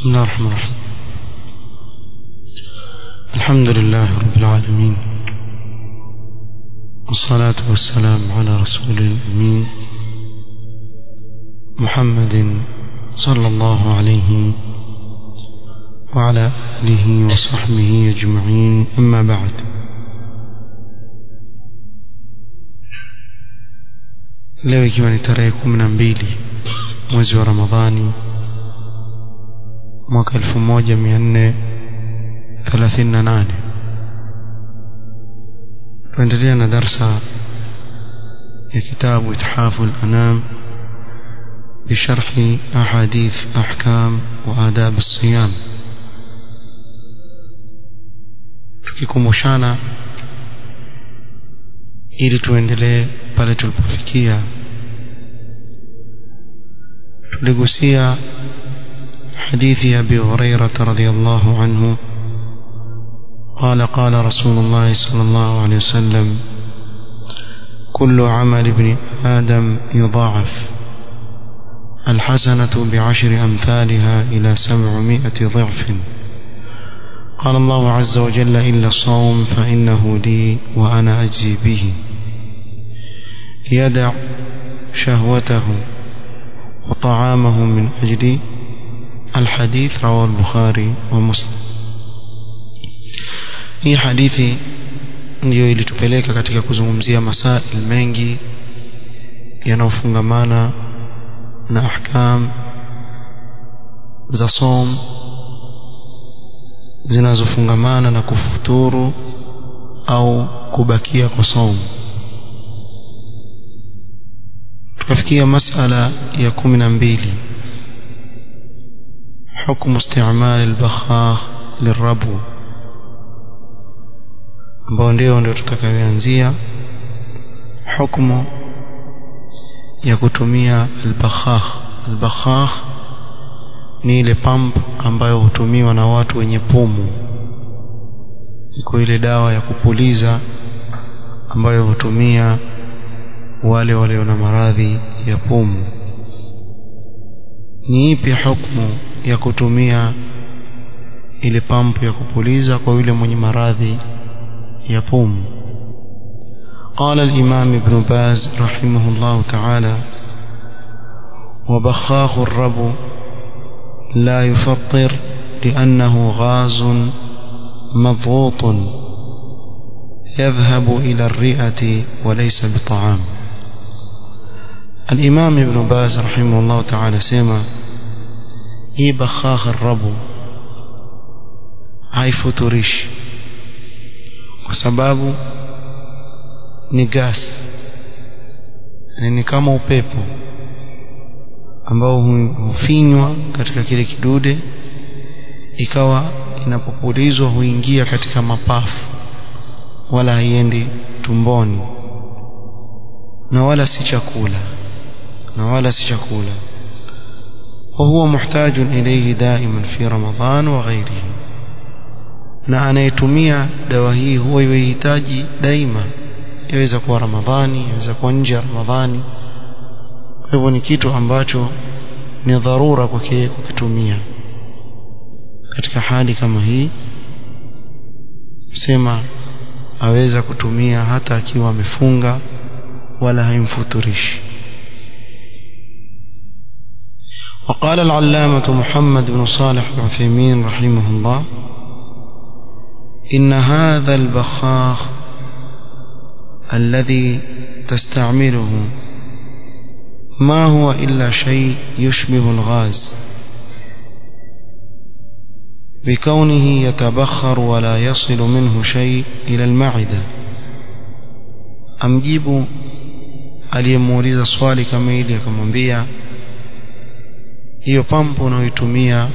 بسم الله الرحمن الرحيم الحمد لله رب العالمين والصلاة والسلام على رسول الأمين محمد صلى الله عليه وعلى آله وصحبه أجمعين أما بعد leo ikiwa ni tarehe kumi na mbili mwezi wa ramadhani mwaka elfu moja mia nne thelathini na nane tuendelea na darsa ya kitabu ithafu lanam بشرح أحاديث أحكام وآداب الصيام tukikumbushana ili tuendelee pale tulipofikia tuligusia hadithi abi hurairata radiallahu anhu قال قال رسول الله صلى الله عليه وسلم كل عمل ابن آدم يضاعف الحسنة بعشر أمثالها إلى سبعمائة ضعف قال الله عز وجل إلا الصوم فإنه لي وأنا أجزي به يدع شهوته وطعامه من أجل الحديث رواه البخاري ومسلم hii hadithi ndiyo ilitupeleka katika kuzungumzia masail mengi yanayofungamana na ahkam za som zinazofungamana na kufuturu au kubakia kwa somu tukafikia masala ya kumi na mbili حكم استعمال البخاخ للربو ambao ndio ndio tutakayoanzia hukumu ya kutumia albakhakh albakhakh ni ile pump ambayo hutumiwa na watu wenye pumu iko ile dawa ya kupuliza ambayo hutumia wale walio na maradhi ya pumu ni ipi hukumu ya kutumia ile pampu ya kupuliza kwa yule mwenye maradhi ya pumu قال الإمام ابن باز رحمه الله تعالى وبخاخ الرب لا يفطر لأنه غاز مضغوط يذهب إلى الرئة وليس بطعام الإمام ابن باز رحمه الله تعالى سيما هي بخاخ الرب haifuturishi kwa sababu ni gas yani ni kama upepo ambao hufinywa katika kile kidude ikawa inapopulizwa huingia katika mapafu wala haiendi tumboni na wala si chakula na wala si chakula وهو محتاج إليه دائما في رمضان وغيره na anayetumia dawa hii huwa yuhitaji daima yaweza kuwa ramadhani yaweza kuwa nje ya ramadhani kwa hivyo ni kitu ambacho ni dharura kwake kukitumia katika hali kama hii sema aweza kutumia hata akiwa amefunga wala haimfuturishi وقال العلامة محمد بن صالح العثيمين رحمه الله إن هذا البخاخ الذي تستعمله ما هو إلا شيء يشبه الغاز بكونه يتبخر ولا يصل منه شيء إلى المعدة أمجيب aliyemuuliza swali kama hili akamwambia hiyo pampu unayoitumia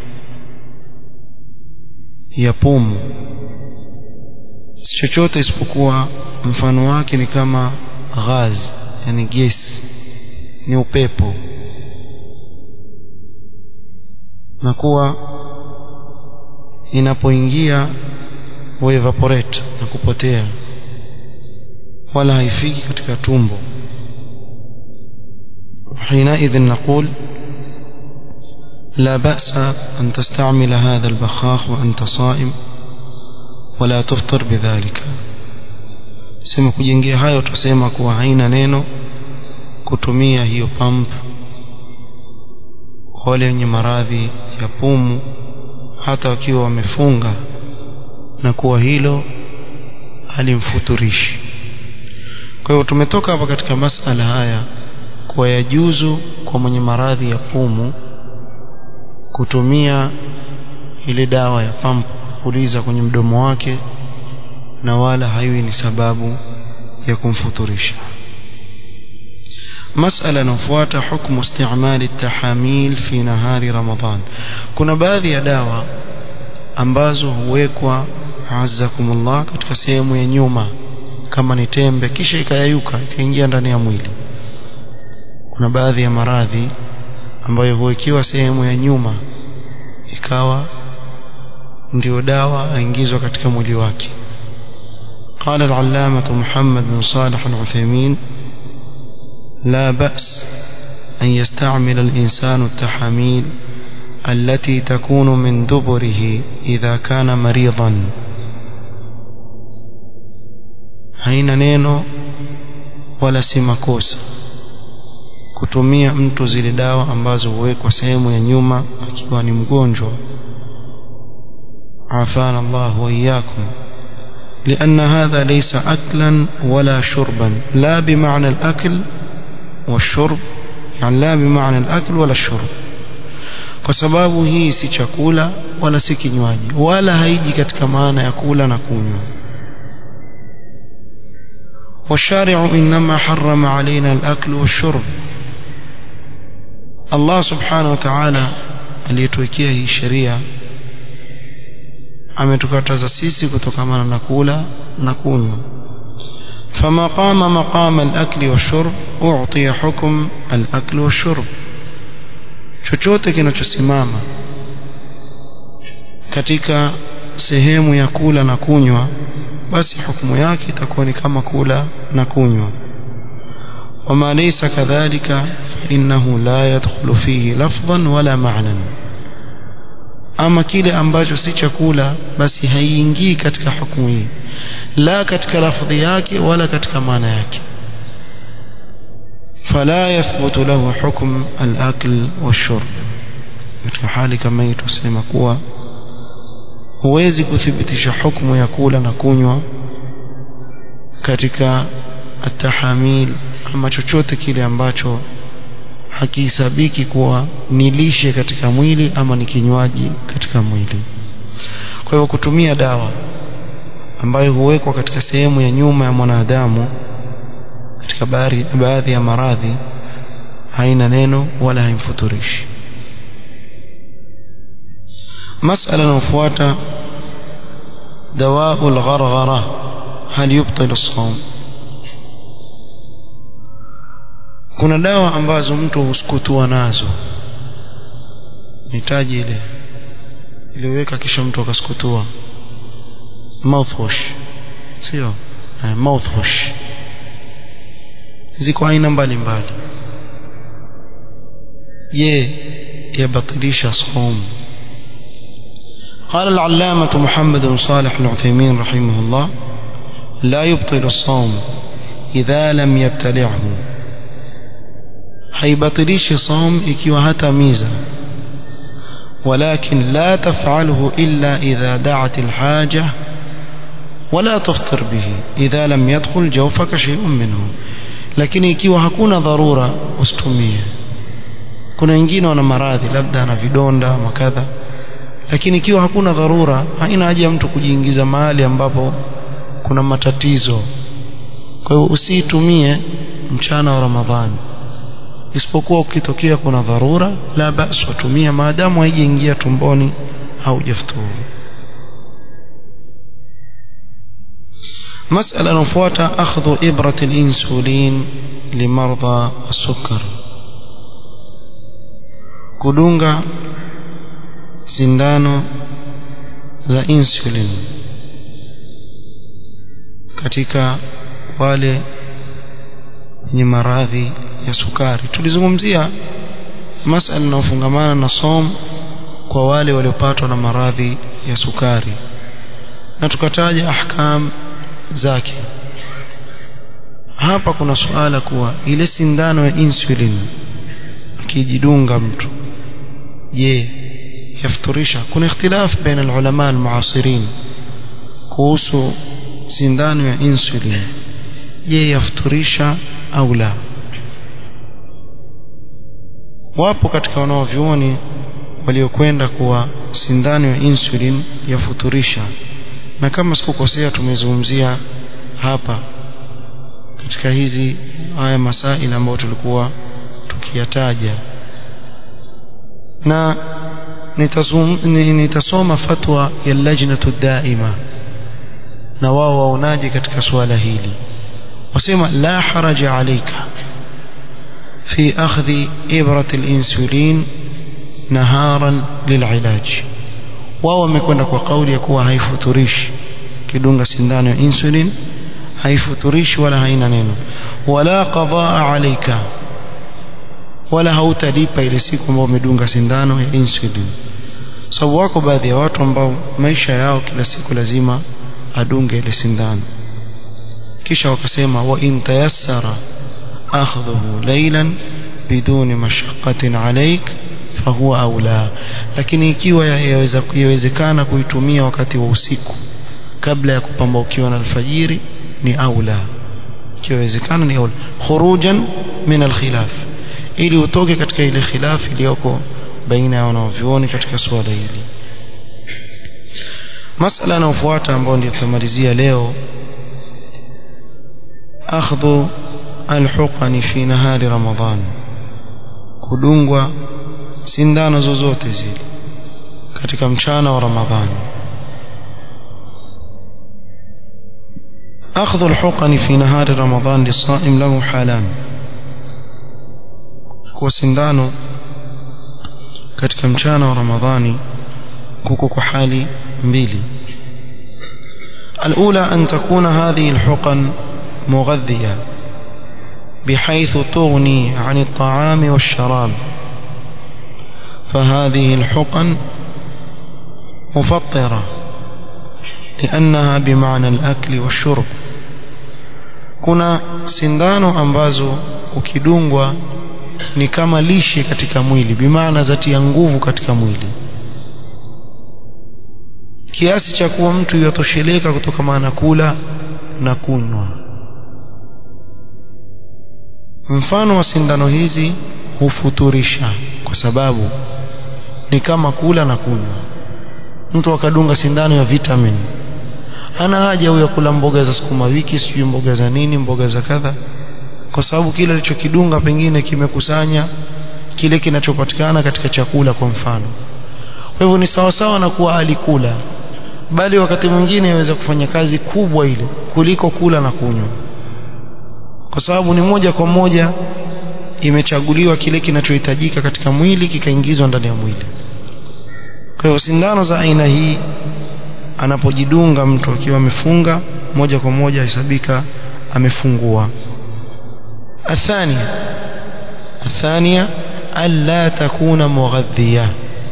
ya pumu si chochote isipokuwa mfano wake ni kama ghaz yani gesi ni upepo na kuwa inapoingia huevaporate na kupotea wala haifiki katika tumbo حينئذ نقول لا بأس أن تستعمل هذا البخاخ وأنت صائم ولا تفطر بذلك sema kujengea hayo tusema kuwa haina neno kutumia hiyo pump wale wenye maradhi ya pumu hata wakiwa wamefunga na kuwa hilo halimfuturishi kwa hivyo tumetoka hapa katika masala haya kuwa yajuzu kwa mwenye maradhi ya pumu kutumia ile dawa ya pampu kupuliza kwenye mdomo wake na wala haiwi ni sababu ya kumfuturisha مسألة نفوات حكم استعمال التحاميل في نهار رمضان كنا baadhi ya dawa ambazo huwekwa azakumullah katika sehemu ya nyuma kama ni tembe kisha ikayayuka ikaingia ndani ya mwili kuna baadhi ya maradhi ambayo huwekiwa sehemu ya nyuma ikawa ndio dawa aingizwa katika mwili wake قال العلامة محمد بن صالح العثيمين لا بأس أن يستعمل الإنسان التحاميل التي تكون من دبره إذا كان مريضا haina neno wala si makosa kutumia mtu zile dawa ambazo huwekwa sehemu ya nyuma akiwa ni mgonjwa afana Allah wa iyyakum لأن هذا ليس أكلا ولا شربا لا بمعنى الأكل والشرب يعني لا بمعنى الأكل ولا الشرب kwa sababu hii si chakula wala si kinywaji wala haiji katika maana ya kula na kunywa والشارع إنما حرم علينا الأكل والشرب الله سبحانه وتعالى aliyetuwekea hii sheria ametukataza sisi kutokamana na kula na kunywa فما قام مقام الأكل والشرب أعطي حكم الأكل والشرب chochote kinachosimama katika sehemu ya kula na kunywa basi hukumu yake itakuwa ni kama kula na kunywa wama laysa kadhalika innahu la yadkhulu fihi lafdhan wala ma'nan ama kile ambacho si chakula basi haiingii katika hukumu hii la katika lafdhi yake wala katika maana yake فلا يثبت له حكم الأكل والشرب katika hali kama hii tusema kuwa huwezi kuthibitisha hukumu ya kula na kunywa katika atahamil ama chochote kile ambacho hakihesabiki kuwa ni lishe katika mwili ama ni kinywaji katika mwili kwa hivyo kutumia dawa ambayo huwekwa katika sehemu ya nyuma ya mwanadamu katika baadhi ya maradhi haina neno wala haimfuturishi مسألة نفوات دواء الغرغرة هل يبطل الصوم kuna dawa ambazo mtu huskutua nazo nitaji ile iliweka kisha mtu akaskutua mouthwash sio eh, mouthwash ziko aina mbalimbali je yabatilisha saum قال العلامة محمد بن صالح العثيمين رحمه الله لا يبطل الصوم إذا لم يبتلعه حيبطلش صوم إكيو هتا ميزة ولكن لا تفعله إلا إذا دعت الحاجة ولا تفطر به إذا لم يدخل جوفك شيء منه لكن ikiwa hakuna dharura usitumie kuna wengine wana maradhi labda ana vidonda makadha lakini ikiwa hakuna dharura haina haja mtu kujiingiza mahali ambapo kuna matatizo kwa hiyo usiitumie mchana wa ramadhani isipokuwa ukitokea kuna dharura la basi watumia maadamu haijaingia tumboni haujafuturu مسألة نفوات أخذ إبرة الإنسولين لمرضى السكر كدونغا sindano za insulin katika wale wenye maradhi ya sukari tulizungumzia masala inayofungamana na som kwa wale waliopatwa na maradhi ya sukari na tukataja ahkam zake hapa kuna suala kuwa ile sindano ya insulin akijidunga mtu je yafuturisha kuna ikhtilaf baina alulama almuasirin kuhusu sindano ya insulin je yafuturisha au la wapo katika wanaovyuoni waliokwenda kuwa sindano ya insulin yafuturisha na kama sikukosea tumezungumzia hapa katika hizi haya masaili ambayo tulikuwa tukiyataja na nitasum, nitasoma fatwa ya lajnatu daima na wao waonaje katika suala hili wasema la haraja alayka fi akhdhi ibrat al-insulin naharan lililaj wao wamekwenda kwa kauli ya kuwa haifuturishi kidunga sindano ya insulin haifuturishi wala haina neno wala qadaa alayka wala hautalipa ile siku ambayo umedunga sindano ya insulin sababu wako baadhi ya watu ambao maisha yao kila siku lazima adunge ile sindano kisha wakasema wa in tayassara akhdhuhu laylan biduni mashaqqatin alayk fahuwa aula lakini ikiwa yaweza yawezekana kuitumia wakati wa usiku kabla ya kupambaukiwa na alfajiri ni aula ikiwezekana ni aula khurujan min alkhilaf ili utoke katika ile khilaf iliyoko baina ya wanavyuoni katika suala hili masala yanayofuata ambayo ndio tutamalizia leo akhdhu alhuqani fi nahari ramadhan kudungwa sindano zozote zile katika mchana wa ramadhani أخذ الحقن في نهار رمضان للصائم له حالان وسندانه katika mchana wa ramadhani kuko kwa hali mbili الأولى أن تكون هذه الحقن مغذية بحيث تغني عن الطعام والشراب فهذه الحقن مفطرة لأنها بمعنى الأكل والشرب kuna sindano ambazo ukidungwa ni kama lishe katika mwili bimaana zatia nguvu katika mwili kiasi cha kuwa mtu yatosheleka kutokana na kula na kunywa mfano wa sindano hizi hufuturisha kwa sababu ni kama kula na kunywa mtu akadunga sindano ya vitamin hana haja huyo kula mboga za sukuma wiki sijui mboga za nini mboga za kadha kwa sababu kile alichokidunga pengine kimekusanya kile kinachopatikana katika chakula kwa mfano kwa hivyo ni sawasawa na kuwa alikula bali wakati mwingine yaweza kufanya kazi kubwa ile kuliko kula na kunywa kwa sababu ni moja kwa moja imechaguliwa kile kinachohitajika katika mwili kikaingizwa ndani ya mwili kwa hivyo sindano za aina hii anapojidunga mtu akiwa amefunga moja kwa moja hesabika amefungua الثانية الثانية ألا تكون مغذية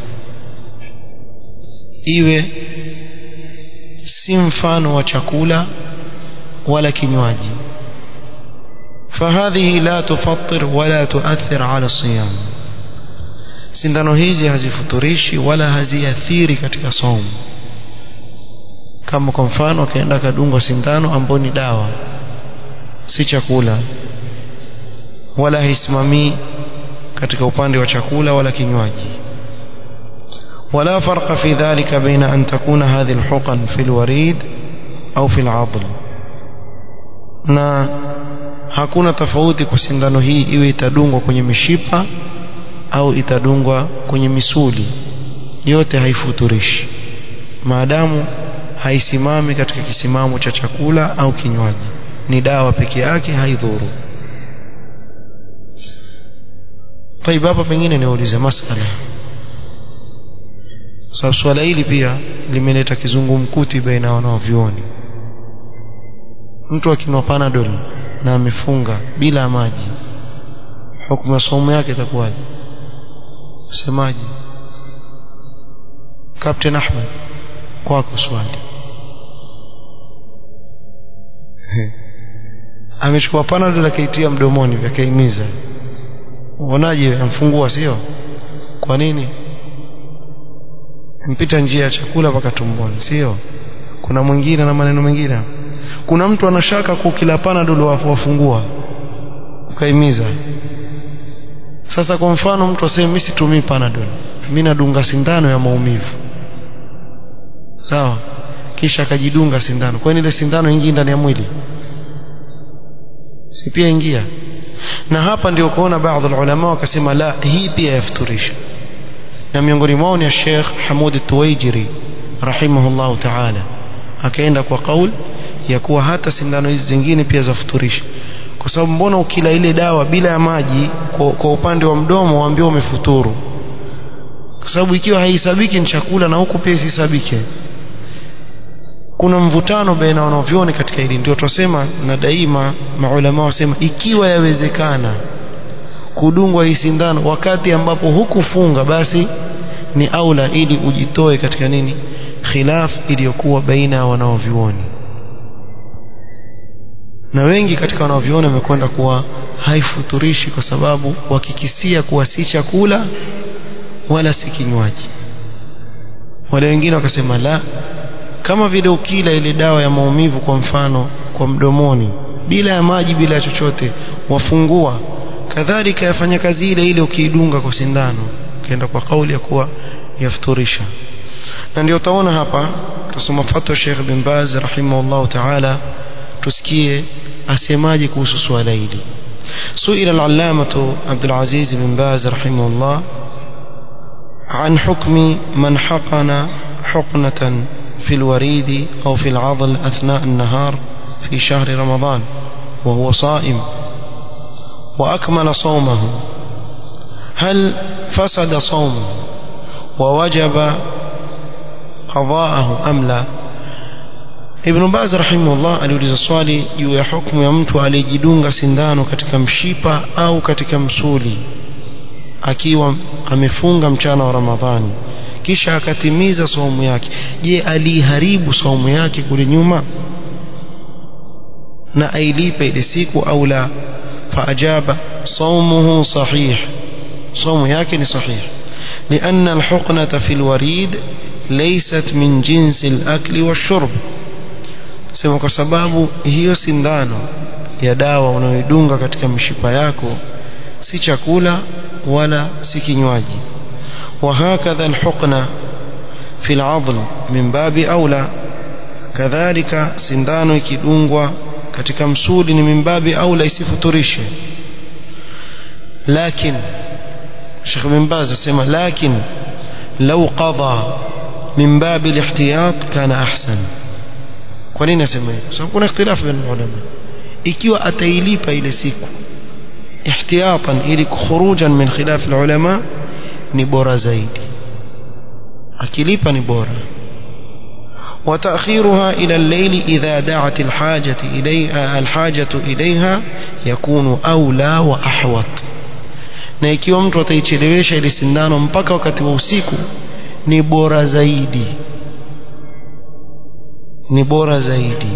iwe si mfano wa chakula wala kinywaji فهذه لا تفطر ولا تؤثر على الصيام sindano hizi hazifuturishi wala haziathiri katika somo kama kwa mfano akaenda akadungwa sindano ambayo ni dawa si chakula wala haisimamii katika upande wa chakula wala kinywaji ولا فرق في ذلك بين أن تكون هذه الحقن في الوريد أو في العضل na hakuna tofauti kwa sindano hii iwe itadungwa kwenye mishipa au itadungwa kwenye misuli yote haifuturishi maadamu haisimami katika kisimamo cha chakula au kinywaji ni dawa peke yake haidhuru طيب hapa pengine niulize masala sababu swala hili pia limeleta kizungumkuti baina ya wanaovyuoni mtu akinwa panadol na amefunga bila maji hukumu ya somo yake itakuwaje semaji Captain Ahmed kwako swali amechukua panadol akaitia mdomoni akaimiza uonaje amfungua sio kwa nini mpita njia ya chakula mpaka tumboni sio kuna mwingine na maneno mengine kuna mtu anashaka kukila panadol wafungua ukaimiza sasa kwa mfano mtu aseme mimi situmii panadol mimi nadunga sindano ya maumivu sawa kisha akajidunga sindano kwani ile sindano ingia ndani ya mwili si pia ingia na hapa ndio kuona baadhi ya ulama wakasema la hii pia yafuturisha na miongoni mwao ni Sheikh Hamud Tuwaijiri rahimahullah ta'ala akaenda kwa kaul ya kuwa hata sindano hizi zingine pia zafuturisha kwa sababu mbona ukila ile dawa bila ya maji kwa, kwa upande wa mdomo waambiwa umefuturu kwa sababu ikiwa haisabiki ni chakula na huku pia isisabike kuna mvutano baina wanavyoni katika hili ndio twasema na daima maulama wasema ikiwa yawezekana kudungwa hii sindano wakati ambapo hukufunga basi ni aula ili ujitoe katika nini khilaf iliyokuwa baina ya wanaovyuoni na wengi katika wanaovyuoni wamekwenda kuwa haifuturishi kwa sababu wakikisia kuwa si chakula wala si kinywaji wale wengine wakasema la kama vile ukila ile dawa ya maumivu kwa mfano kwa mdomoni bila ya maji bila ya chochote wafungua kadhalika yafanya kazi ile ile ukiidunga kwa sindano ukienda kwa kauli ya kuwa yafuturisha na ndio utaona hapa tusoma fatwa Sheikh bin Baz rahimahullah ta'ala tusikie asemaje kuhusu swala hili سئل العلامة عبد العزيز بن باز رحمه الله عن حكم من حقن حقنة في الوريد أو في العضل أثناء النهار في شهر رمضان وهو صائم وأكمل صومه هل فسد صومه ووجب قضاءه أم لا Ibn Baz rahimahullah aliuliza swali juu ya hukumu ya mtu aliyejidunga sindano katika mshipa au katika msuli akiwa amefunga mchana wa Ramadhani kisha akatimiza saumu yake je aliharibu saumu yake kule nyuma na ailipe ile siku au la faajaba saumuhu sahih saumu yake ni sahih لأن الحقنة في الوريد ليست من جنس الأكل والشرب sema kwa sababu hiyo sindano ya dawa unayoidunga katika mishipa yako si chakula wala si kinywaji وهكذا الحقنة في العضل من باب أولى كذلك sindano ikidungwa katika msuli ni mimbabi aula isifuturishe lakin Sheikh bin Baz asema lakin law qada min babi al-ihtiyat kana ahsan kwa nini asema hivyo sababu kuna ikhtilafu baina ulama ikiwa atailipa ile siku ihtiyatan ili khurujan min khilaf al-ulama ni bora zaidi akilipa ni bora وتأخيرها إلى الليل إذا دعت الحاجة إليها الحاجة إليها يكون أولى وأحوط na ikiwa mtu ataichelewesha ile sindano mpaka wakati wa usiku ni bora zaidi ni bora zaidi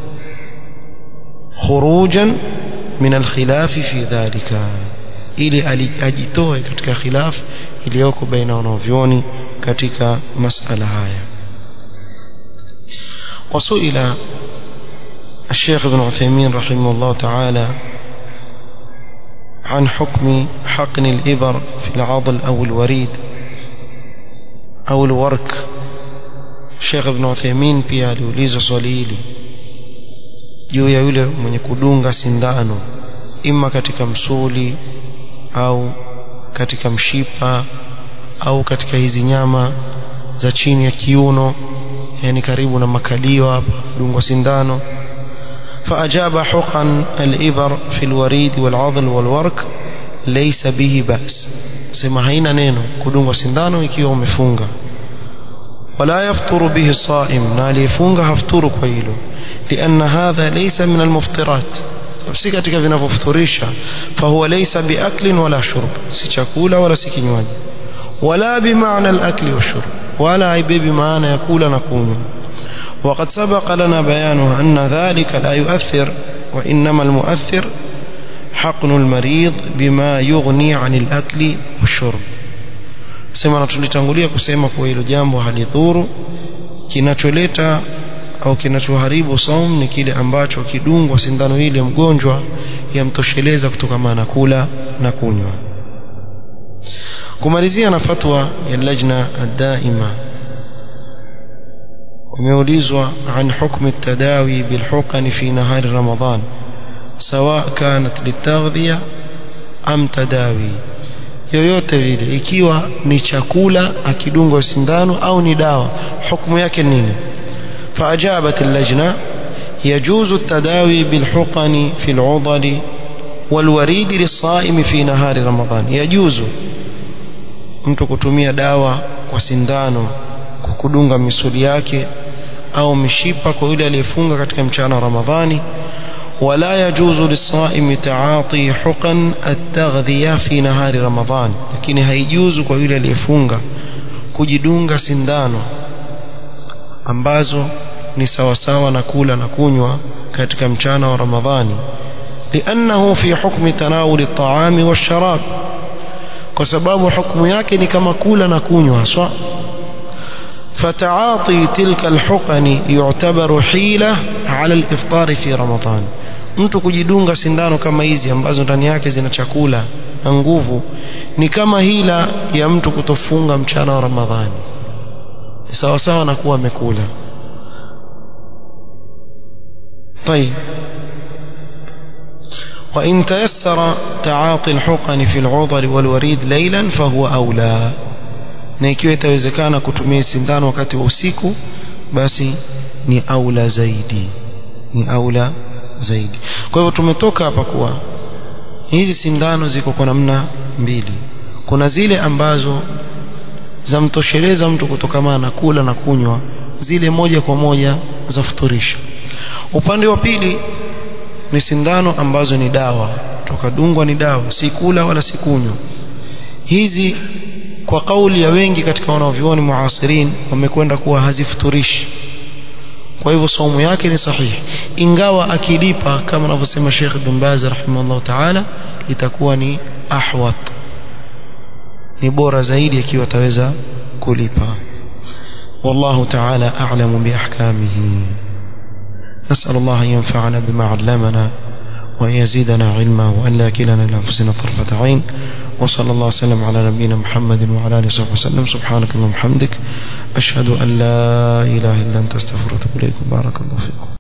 khurujan min alkhilafi fi dhalika ili ajitoe katika khilaf iliyoko baina wanavyoni katika masala haya وسئل الشيخ ابن عثيمين رحمه الله تعالى عن حكم حقن الإبر في العضل أو الوريد أو الورك الشيخ ابن عثيمين pia aliuliza swali hili juu ya yule mwenye kudunga sindano ima katika msuli au katika mshipa au katika hizi nyama za chini ya kiuno yani karibu na makalio hapa dungwa sindano فأجاب حقن الإبر في الوريد والعضل والورك ليس به بأس سما haina neno kudungwa sindano ikiwa umefunga ولا يفطر به الصائم na aliyefunga hafuturu kwa hilo لأن هذا ليس من المفطرات si katika vinavyofuturisha fahuwa laysa biaklin wala shurb si chakula wala si kinywaji wala bimaana alakli washurb wala haibebi maana ya kula na kunywa وقد سبق لنا بيانه أن ذلك لا يؤثر وإنما المؤثر حقن المريض بما يغني عن الأكل والشرب sema na tulitangulia kusema kuwa hilo jambo halidhuru kinacholeta au kinachoharibu saum ni kile ambacho kidungwa sindano ile mgonjwa yamtosheleza kutokana na kula na kunywa kumalizia na fatwa ya lajna ad-daima umeulizwa an hukm at-tadawi bil huqan fi nahar ramadan sawa kanat litaghdhiya am tadawi yoyote vile ikiwa ni chakula akidungwa sindano au ni dawa hukumu yake nini فأجابت اللجنة يجوز التداوي بالحقن في العضل والوريد للصائم في نهار رمضان يجوز mtu kutumia dawa kwa sindano kukudunga misuli yake au mishipa kwa yule aliyefunga katika mchana wa Ramadhani ولا يجوز للصائم تعاطي حقن التغذية في نهار رمضان lakini haijuzu kwa yule aliyefunga kujidunga sindano ambazo ni sawasawa na kula na kunywa katika mchana wa Ramadhani لأنه في حكم تناول الطعام والشراب kwa sababu hukumu yake ni kama kula na kunywa haswa فتعاطي تلك الحقن يعتبر حيلة على الإفطار في رمضان mtu kujidunga sindano kama hizi ambazo ndani yake zina chakula na nguvu ni kama hila ya mtu kutofunga mchana wa Ramadhani sawa sawa na kuwa amekula طيب وإن تيسر تعاطي الحقن في العضل والوريد ليلا فهو أولى na ikiwa itawezekana kutumia sindano wakati wa usiku basi ni aula zaidi ni aula zaidi kwa hivyo tumetoka hapa kuwa hizi sindano ziko kwa namna mbili kuna zile ambazo zamtosheleza mtu kutokamana na kula na kunywa zile moja kwa moja za futurisha upande wa pili ni sindano ambazo ni dawa tukadungwa ni dawa si kula wala si kunywa hizi kwa kauli ya wengi katika wanavyuoni muasirin wamekwenda kuwa hazifuturishi kwa hivyo saumu yake ni sahihi ingawa akilipa kama anavyosema Sheikh Ibn Baz rahimahullah ta'ala itakuwa ni ahwat ni bora zaidi ikiwa ataweza kulipa والله تعالى أعلم بأحكامه نسأل الله أن ينفعنا بما علمنا وأن يزيدنا علما وأن لا كلنا لأنفسنا طرفة عين وصلى الله وسلم على نبينا محمد وعلى آله وصحبه وسلم سبحانك اللهم وبحمدك أشهد أن لا إله إلا أنت أستغفرك وأتوب إليك بارك الله فيكم